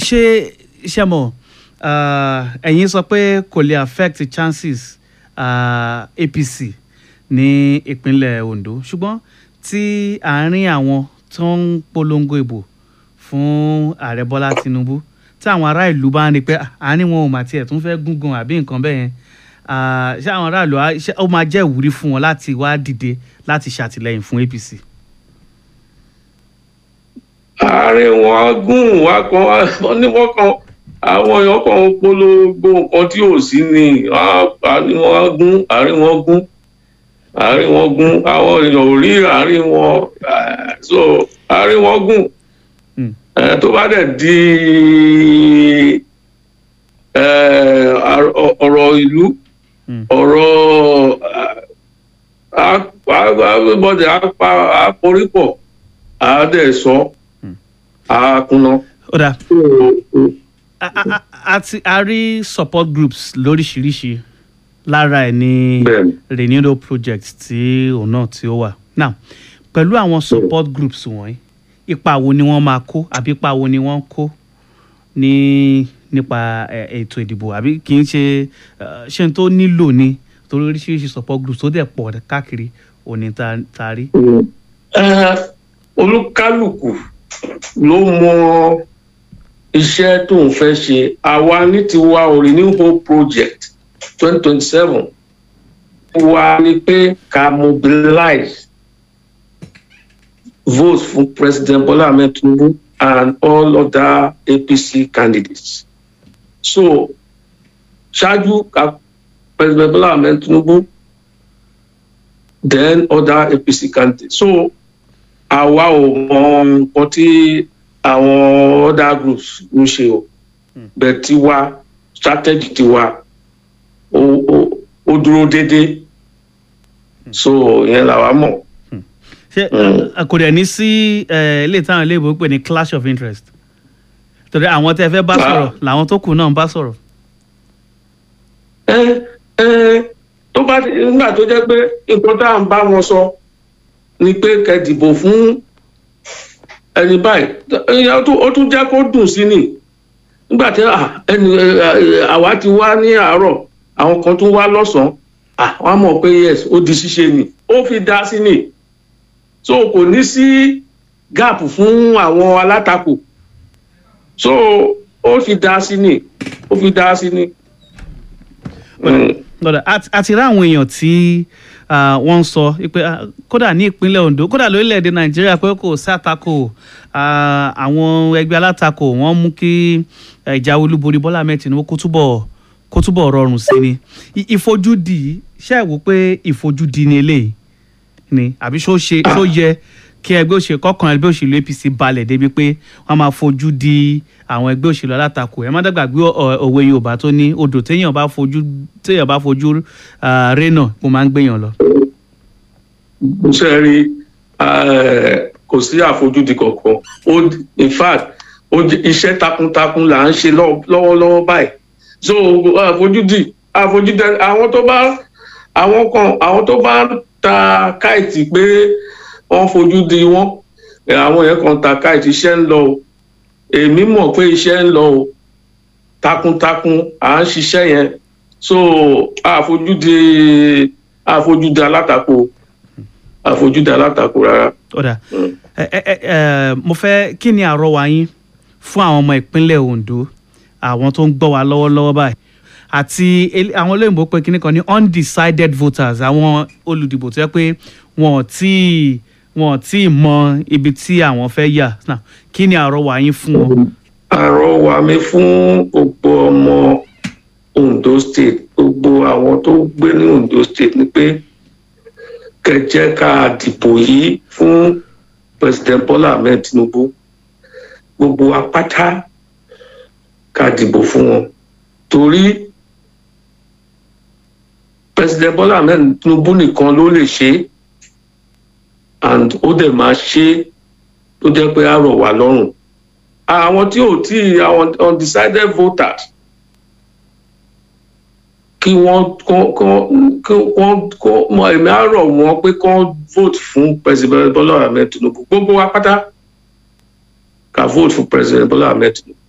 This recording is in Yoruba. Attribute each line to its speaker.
Speaker 1: ṣé ṣe mọ̀ ah, ẹ̀yin sọ pé kò lè affect chances ah, APC ní ìpínlẹ̀ Ondo ṣùgbọ́n tí àárín àwọn tó ń polongo ìbò fún ààrẹ Bọ́lá Tinubu tí àwọn ará ìlú bá ń rí i pé ah, àárín wọn ò mà tiẹ̀ tún fẹ́ gúngan àbí nǹkan bẹ́ẹ̀ yẹn ah, ṣé àwọn aráàlú á- ṣé ó máa jẹ́ ìwúrí fún wọn láti wá dìde láti ṣàtìlẹ́yìn fún APC.
Speaker 2: ààrẹ wọn gùn wá kan wọn ní wọn kan àwọn èèyàn kan ń polongo nǹkan tí ò sí ni àárín wọn gún àárín wọn gún àárín wọn gún àwọn èèyàn ò rí àárín wọn eh, so àárín wọn gùn
Speaker 1: Mm.
Speaker 2: Eh, tó bá dẹ̀ di eh, ar- ọ- ọ̀rọ̀ ìlú
Speaker 1: Mm.
Speaker 2: ọ̀rọ̀ bọ́dẹ̀ àporípọ̀ àádẹ́ sọ àákúná.
Speaker 1: ó dáa a- a- a- a ti a rí support groups lóríṣiríṣi lára ẹ̀ ní
Speaker 2: Bẹ́ẹ̀ni.
Speaker 1: renewal project tí òun náà tí ó wà now pẹ̀lú àwọn support groups wọ̀nyí ipa wo ni wọ́n máa kó àbí ipa wo ni wọ́n kó ní nípa ẹ̀, ètò ìdìbò àbí kì í ṣe eh, ṣe n tó nílò ni torí oríṣiríṣi support groups tó dẹ̀ pọ̀ káàkiri òní ta ta rí.
Speaker 2: Eh, olúkálùkù ló mọ iṣẹ́ tó ń fẹ́ ṣe àwa ní tiwa ò Renew Hope project twenty twenty seven wa ni pé ká mobilize votes fún President Bola Ahmed Tinubu and all other APC candidates so ṣáájú ká President Bola Ahmed Tinubu then other APC candidates so àwa ò mọ nǹkan tí àwọn other groups ń ṣe o bẹ́ẹ̀ tiwa strategy tiwa ó ó ó dúró déédéé so ìyẹn làwa mọ̀.
Speaker 1: ṣé
Speaker 2: Mm.
Speaker 1: eh, kò dẹ̀ ní sí eh, ilé táwọn ilé ìbò pè ní clash of interest torí àwọn tẹ́ fẹ́ bá
Speaker 2: Ah.
Speaker 1: sọ̀rọ̀ làwọn tó kù náà ń bá sọ̀rọ̀.
Speaker 2: ẹ ẹ tó bá ti- nígbà tó jẹ́ pé nǹkan tá à ń bá wọn sọ ni pé kẹ́ dìbò fún ẹni báyìí ìyẹn ó tún- ó tún jẹ́ kó dùn sí ni nígbà tí à, ẹni ẹ, ẹ, àwa ti wá ní àárọ̀ àwọn kan tún wá lọ́sàn-án à, wọ́n á mọ̀ pé yes ó di ṣíṣe ni ó fi dá sí ni so kò ní sí gap fún àwọn alátakò so ó fi dá sí ni ó fi dá sí ni. Mm.
Speaker 1: lọ́dọ̀ àti- àti rí àwọn èèyàn tí ah, wọ́n ń sọ pé ah, kódà ní ìpínlẹ̀ Ondo kódà lórílẹ̀‐èdè Nàìjíríà pé kò sátakò ah, àwọn ẹgbẹ́ alátakò wọ́n mú kí eh, ìjà olúborí Bọ́lá Ahmed Tinubu kó túbọ̀ kó túbọ̀ rọrùn sí ni I- ìfojúdi ṣe é wò pé ìfojúdi ni eléyìí ni àbí ṣó ṣe ṣó yẹ kí ẹgbẹ́ òṣèlú kọ̀ọ̀kan ẹgbẹ́ òṣèlú APC balẹ̀ débi pé wọ́n máa fojú di àwọn ẹgbẹ́ òṣèlú alátakò ẹ má dàgbàgbé ọ- òwe Yorùbá tó ní odò téèyàn bá fojú téèyàn bá fojú ah, rénà kó máa ń gbéyàn lọ.
Speaker 2: ṣe rí eh, kò sí àfojúdi kankan ó in fact ó jẹ́- iṣẹ́ takuntakun là ń ṣe lọ́- lọ́wọ́lọ́wọ́ báyìí so àfojúdi àfojúdi àwọn tó bá àwọn kan àwọn tó bá ta káìtì pé wọ́n fojú di wọ́n eh, àwọn yẹn kan ta káìtì iṣẹ́ ń lọ o èmi mọ̀ pé iṣẹ́ ń lọ o takuntakun à ń ṣiṣẹ́ yẹn so àfojúdi àfojúdi alátakò àfojúdi alátakò rárá.
Speaker 1: ọ̀dà ẹ ẹ ẹ ẹ, mo fẹ́ kí ni àrọwà yín fún àwọn ọmọ ìpínlẹ̀ Ondo àwọn tó ń gbọ́ wa lọ́wọ́lọ́wọ́ báyìí àti el- àwọn olóyìnbó pé kíní kan ní undecided voters àwọn olùdìbò tó yẹ pé wọn ò tí ì- wọn ò tí ì mọ ibi tí àwọn fẹ́ yà Now, kí ni àrọwà yín fún wọn.
Speaker 2: àrọwà mi fún gbogbo ọmọ Ondo state gbogbo àwọn tó gbé ní Ondo state ni pé kẹ́ jẹ́ ká dìbò yìí fún president Bola Ahmed Tinubu gbogbo apáta ká dìbò fún wọn torí president Bola Ahmed Tinubu nìkan ló lè ṣe é and ó dẹ̀ máa ṣe é tó jẹ́ pé á rọ̀ wá lọ́rùn àwọn tí ò tí àwọn undecided voters kí wọ́n kọ́ kọ́ kí wọ́n kọ́ mọ èmi á rọ̀ wọ́n pé kọ́ vote fún president Bola Ahmed Tinubu gbogbo wa pátá ká vote fún president Bola Ahmed Tinubu